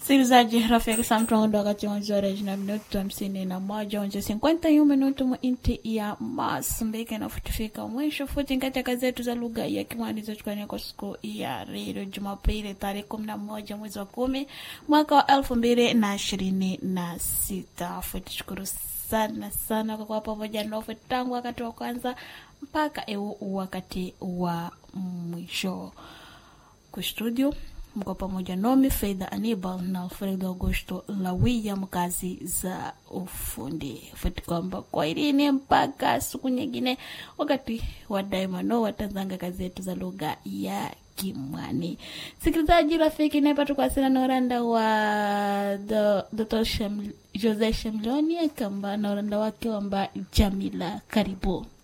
Msikilizaji rafiki samtongo wakati wanzi wa reji na minutu hamsini na moja onje cinquenta e um minuto mu inti ya Masumbike na futifika mwisho futi katika zetu za lugha ya Kimwani zochukania kwa siku ya redio Jumapili tarehe kumi na moja mwezi wa kumi mwaka wa elfu mbili na ishirini na sita. Futi shukuru sana sana kwa kuwa pamoja nofu tangu wakati wa kwanza mpaka eu wakati wa mwisho kustudio mko pamoja nomi Faida Anibal na Alfredo Augusto Lawia, mkazi za ufundi futi kwamba kwa ilini mpaka siku nyingine, wakati wa daima no watanzanga kazi yetu za lugha ya Kimwani. Sikilizaji rafiki, naipata kuwasiliana na uranda wa Dr. Jose Shamloni kamba na uranda wake wamba Jamila, karibu